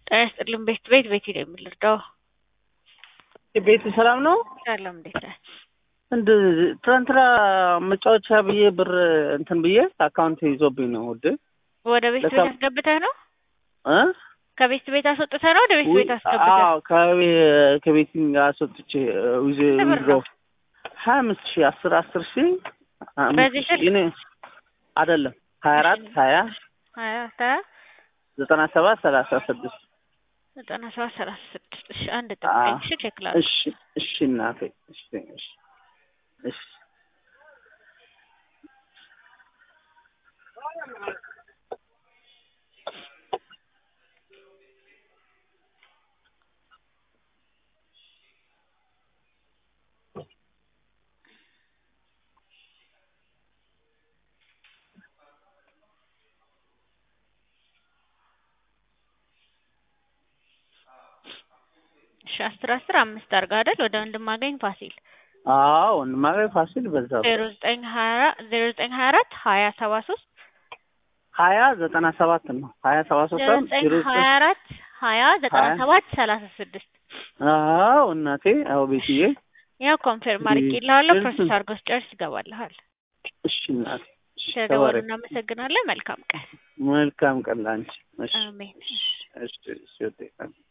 ጤና ይስጥልን ቤት ቤት ቤት ነው የምልርዳው ቤት ሰላም ነው? ሰላም እንዴት ነህ? እንድ ትናንትና መጫወቻ ብዬ ብር እንትን ብዬ አካውንት ይዞብኝ ነው ውድ ወደ ቤት ቤት ለካ- አስገብተህ ነው? እ ከቤት ቤት አስወጥተህ ነው ወደ ቤት ቤት አስገብተህ? አዎ ከቤ- ከቤቲንግ አስወጥቼ ዊዝ ስንት ብር ነው? ሀያ አምስት ሺህ አስር አስር ሺህ አምስት በዚህ ሺህ እኔ አይደለም ሀያ አራት ሀያ ሀያ ሀያ ዘጠና ሰባት ሰላሳ ስድስት ዘጠና ሰባት ሰላሳ ስድስት እሺ አንድ ጠብቀኝ እሺ ቼክ ላድርግ እሺ እሺ እናቴ እሺ እሺ እሺ እሺ አስር አስር አምስት አድርግ አይደል ወደ ወንድማገኝ ፋሲል አዎ ወንድማገኝ ፋሲል በዛ ዜሮ ዘጠኝ ሀያ አራት ዜሮ ዘጠኝ ሀያ አራት ሀያ ሰባ ሶስት ሀያ ዘጠና ሰባት ነው ሀያ ሰባ ሶስት ዜሮ ሳይሆን ዘጠኝ ዜሮ ሀያ አራት ሀያ ዘጠና ሀያ ሰባት ሰላሳ ስድስት አዎ እናቴ አዎ ቤትዬ ያው ኮንፌርም አድርጌልሃለሁ እሺ። ፕሮሰስ አድርገው ስጨርስ ይገባልሃል እሺ እናቴ እሺ ስለደወሉ ተባረክ እናመሰግናለን መልካም ቀን መልካም ቀን ላንቺ እሺ አሜን እሺ እሺ እሺ